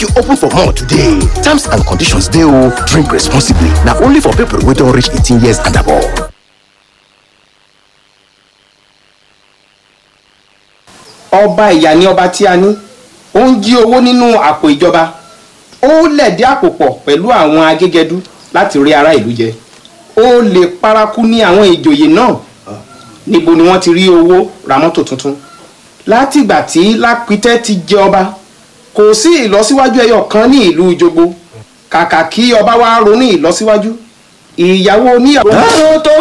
you open for more today terms and conditions dey o drink responsibly na only for people wey don reach eighteen years and above. ọba ìyà ni ọba tí a ní ó ń jí owó nínú àpò ìjọba ó lẹ̀dí àpò pọ̀ pẹ̀lú àwọn agégẹdú láti rí ará ìlú jẹ ó lè paraku ní àwọn ìjòyè náà níbo ni wọ́n ti rí owó ra mọ́tò tuntun látìgbà tí lápítẹ́ ti jẹ ọba kò sí ìlọsíwájú ẹyọ kan ní ìlú ìjogbo kàkà kí ọba wa ronú ìlọsíwájú ìyàwó oníyàwó. tó tó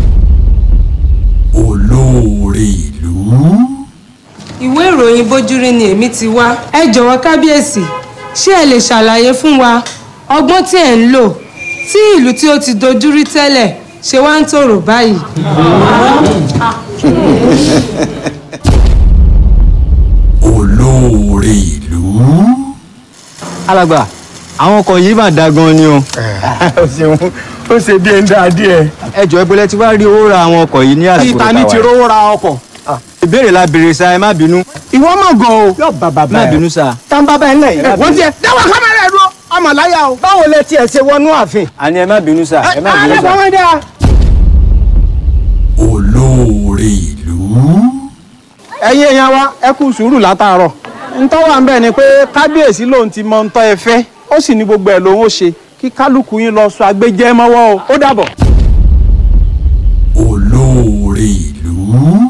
olóore ìlú. ìwé ìròyìn bójúrí ni èmi ti wá ẹ jọ̀wọ́ kábíyèsí ṣé ẹ lè ṣàlàyé fún wa ọgbọ́n tí ẹ̀ ń lò tí ìlú tí ó ti dojúrí tẹ́lẹ̀ ṣe wá ń tòrò báyìí. olóore ìlú. alàgbà àwọn ọkọ̀ yìí mà da gan ni o. ó ṣeun ó ṣe bí ẹni dáa díẹ̀. ẹ jọ̀ọ́ ìbọlẹ̀ tí wàá rí owó ra àwọn ọkọ̀ yìí ní àsìkò títa ní ti rówó ra ọkọ̀. ìbéèrè la béèrè sa ẹ má bínú. ìwọ mọ̀ gan o. yóò bá bàbá má ẹ. bínú sa. tá n bá bá ẹ lẹ̀ yìí. wọ́n ti ẹ̀ dáwọ́ kámẹ́rà ẹ̀ dúró ọmọ láyà o. báwo lẹ tiẹ̀ ṣe wọnú ààfin. àní ẹ má bínú sa ẹ má bínú alẹ́ sa. fọwọ́n dáa. olóore ìlú. ẹ̀yin èèyàn wa ẹ kú sùúrù látàárọ̀ ntọ́ wà ń bẹ̀ ni pé kábíyèsí lòun ti mọ ntọ́ ẹ fẹ́ ó sì ní gbogbo ẹ̀ lòun ó ṣe kí kálukú yín lọ sọ agbẹjẹ́ mọ́wọ́ o ó dàbọ̀. olóore ìlú.